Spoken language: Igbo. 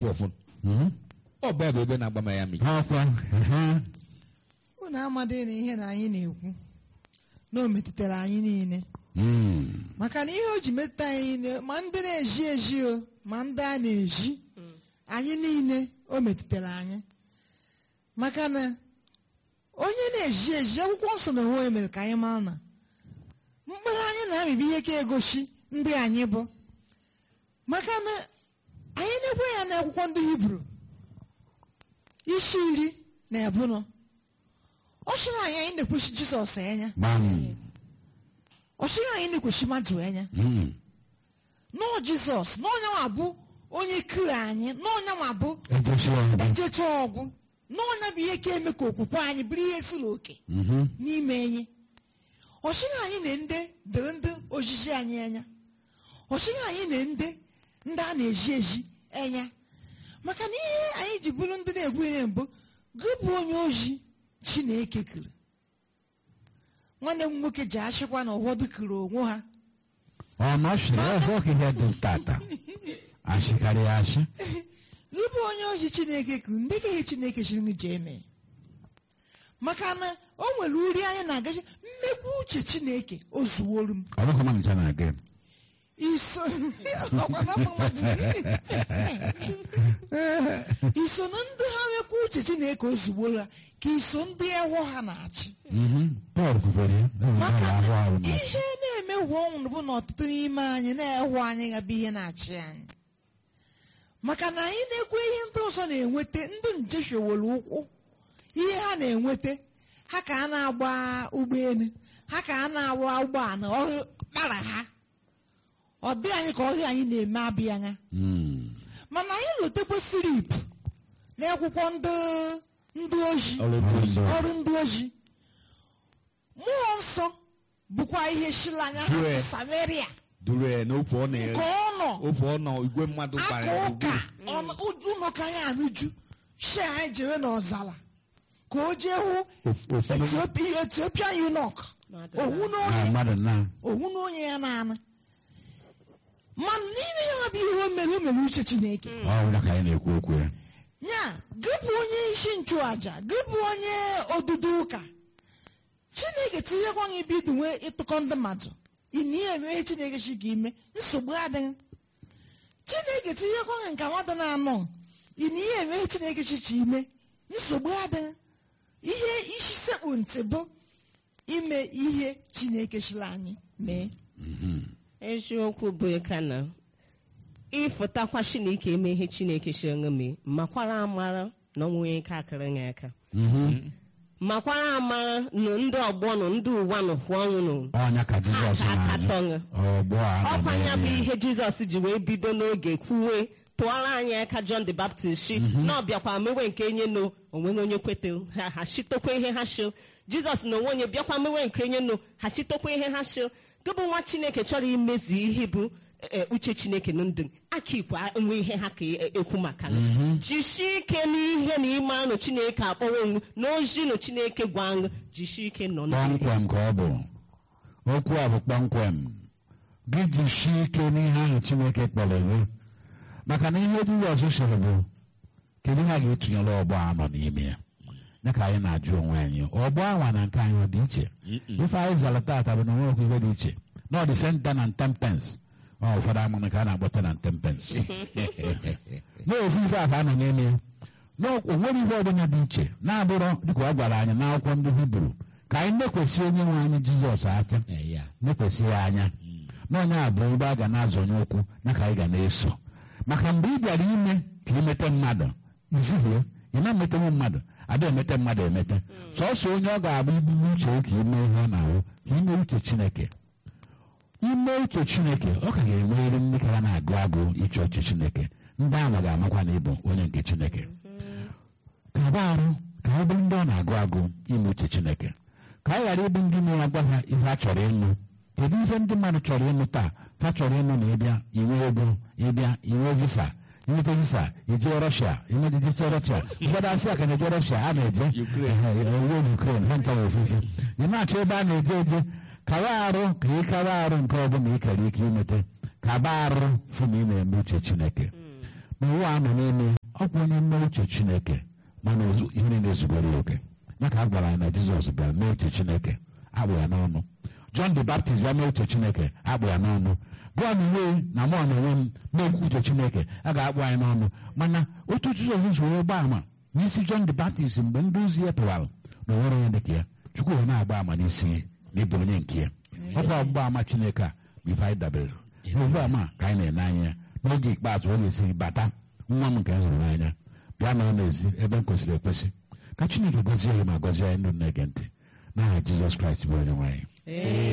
ọfụ Mhm. ọ bụ ya bụ ebe na-agba m ya mmiri ọkwa ehe. unu amadị na ihe na anyị na-ekwu na o metụtara anyị niile Mm. maka na ihe o ji metụta anyị niile ma ndị na-eji eji o ma ndị a na-eji anyị niile o metụtara anyị maka na onye na-eji eji akwụkwọ nsọ na onwe ya mere ka anyị mara na mkpụrụ anyị na-amịbụ ihe ka egosi ndị anyị bụ maka na anyị na-ekwe ya na akwụkwọ ndị hibru isi iri na ebunọ ọ sịrị anyị anyị na-ekwesị jizọs anya gbam ọ sịrị anyị na-ekwesị mmadụ anya Mm. nọọ jizọs n'ọnya nwa bụ onye kiri anyị n'ọnya nwa bụ ejechi ọgụ ejecha ọgwụ n'ọnya bụ ihe ka eme ka okwukwe anyị bụrụ ihe siri oke Mhm. n'ime enyi ọchịghị anyị na ndị dere ndị ojiji anyị anya ọchịghị anyị na ndị ndị a na-eji eji anya maka na ihe anyị ji bụrụ ndị na-egwu ihe mbụ gị bụ onye oji chineke kere nwanne m nwoke ji achịkwa na ụfọdụ kere onwe ha ọ nọchiri ọzọ ka ihe dị tata ashịkarị ya ashị gị bụ onye oji chineke kere ndị gaghị chineke chiri gị jee mee maka na o nwere uri anyị na-agachi mmekwu uche chineke o zuworo m ọ bụghị mmanụ na gị iso ọkwa na mmadụ iso na ndị ha nwekwa uche chineke ozugbo ha ka iso ndị ewo ha na-achị Mhm. Pọl kwukwere ya enwere maka ahụ ahụ na ahụ na ihe na-emewu ọnwụ bụ na ọtụtụ n'ime anyị na-ewu anyị ya bụ ihe na-achị anyị maka na anyị na-ekwe ihe ndị ọzọ na-enweta ndị nje shewere ụkwụ ihe ha na-enweta ha ka a na-agba ụgbọelu ha ka a na-agba ụgbọala ọhụ kpara ha ọ dị anyị ka ọhịa anyị na-eme abịa anya Mm. mana anyị lotekwa filip n'akwụkwọ ndị ndị oji ọrụ ndị ozi ọrụ ndị oji mmụọ nsọ bụkwa ihe shilanya ha Due. si samaria duru ya n'okwu ọ ka na ọ nọ okwu ọ nọ igwe mmadụ gbara aka ya ụka gburugburu. ụlọ ka anyị anụju shi anyị jere n'ọzara ka o jee hụ Of- ụfọdụ Ethiopia- ethiopian eunuch owu na n'onye mmadụ na owu n'onye ya na-anụ mana n'ime ya bụ ihe o mere o mere uche chineke ọ bụla ka anyị na-ekwu okwu ya ya gị bụ onye isi nchụaja gị bụ onye odudu ụka chineke tinyekwa gị bido nwee ịtụkọ ndị mmadụ ị na ihe emeghe chineke chi ga ime nsogbu adịghị chineke tinyekwa gị nka mmadụ na-anọ ị na ihe emeghe chineke chi chi ime nsogbu adịghị ihe isi sekpu ntị bụ ime ihe chineke chiri anyị mee eziokwu bụ ka na ịfụtakwa chineke eme ihe chineke si ṅụ mee makwara amara na onwe onye ka akara ya aka makwara amara na ndị ọgbọ nọ ndị ụwa nọ kwụ ọnwụ nọ ọnya ka jizọs aka na-anyụ tọṅụ ọgbọ a nọ ọkwa ya bụ n'elu ya. ihe jizọs ji wee bido n'oge kwuwe tụọrọ anyị aka john the baptist shi na ọbịakwa mewe nke enye no onweghị onye kwete ha ha chitokwa ihe ha shi jizọs na onwe onye bịakwa mewe nke enye no ha chitokwa ihe ha shi gị bụ nwa chineke chọrọ imezu ihe bụ e, uche chineke na ndụ aka ikwe nwe ihe ha ka e- ekwu maka ya jisie ike n'ihe na ime anụ chineke akpọrọ onwe na ozi na chineke gwa aṅụ jisie ike nọ n'ime kpọmkwem ka ọ bụ okwu a bụ kpọmkwem gị jisie ike n'ihe ahụ chineke kpọrọ gị maka na ihe jizọs sịrị bụ kedu ihe a ga-etụnyere ọgbọ a nọ n'ime ya ya ka anyị na-ajụ onwe anyị ọgbọ anwa na nke anyị ọ dị iche ife anyị zara taata bụ na onwe okwu ife dị iche na ọ dị senta na ntempens ọ ụfọdụ amana ka a na-agbata na ntempens na ofu ife a ka a nọ n'ime ya na o nwere ife ọbụla dị iche na-abụrọ dịka ọ gwara anyị n'akwụkwọ ndị hibru ka anyị nekwesị onye nwe anyị jizọs aka Eh, ya. nekwesị ya anya na onye a bụ ebe a ga na-azọnye ụkwụ na ka anyị ga na-eso maka mgbe ị bịara ime ka imete mmadụ izihie ị na-emetenwu mmadụ ada emete mmadụ emete sọsọ onye ọ ga-abụ ibulu uche ka ime ihe ọ na-ahụ ka ime uche chineke ime uche chineke ọ ka ga-enwerịrị ndị ka na-agụ agụ iche uche chineke ndị ahụ ga-amakwa na ịbụ onye nke chineke ka agba arụ ka anyị bụrụ ndị ọ na-agụ agụ ime uche chineke ka anyị ghara ịbụ ndị na-agwa ha ihe a chọrọ ịnụ kedu ife ndị mmadụ chọrọ ịnụ taa fa chọrọ ịnụ na ịbịa inwe ego ịbịa inwe visa inweta visa ije rọshia imejeje rọshia ụfọdụ asị a ka na-eje rọshia a na-eje Ukraine. ewe ukren ha ntawa ofufe ị na-achọ ebe a na-eje eje kawa arụ ka ị kawa arụ nke ọbụla ị kere ike imete kaba arụ fụ na ị na-eme uche chineke ma ụwa a nọ n'ime ọ bụ onye mme uche chineke mana ozu- ihe niile ezugoro ya oke maka a gwara anyị na jizọs bịara mee uche chineke agbụ ya n'ọnụ john the baptist bịa mee uche chineke agbụ ya n'ọnụ gụọ na uwe na mụ na onwe m na-ekwu uche chineke a ga-akpụ anyị n'ọnụ mana otu jizọs si wee gbaa ama n'isi john the baptist mgbe ndị ozi ya pụwara na onwere onye dịka ya chukwu wee na-agba ama n'isi ya na ịbụ onye nke ya ọkwa ọgbụgba ama chineke a bụ ife anyị dabere n'ogbu ama ka anyị na-ene anya ya n'oge ikpeazụ ọ ga-esi bata nwa m nke m hụrụ n'anya bịa nọrọ n'ezi ebe m kwesịrị ekwesị ka chineke gọzie ya ma gọzie anyị ndị na-ege ntị n'aha jizọs kraịst bụ onye nwe anyị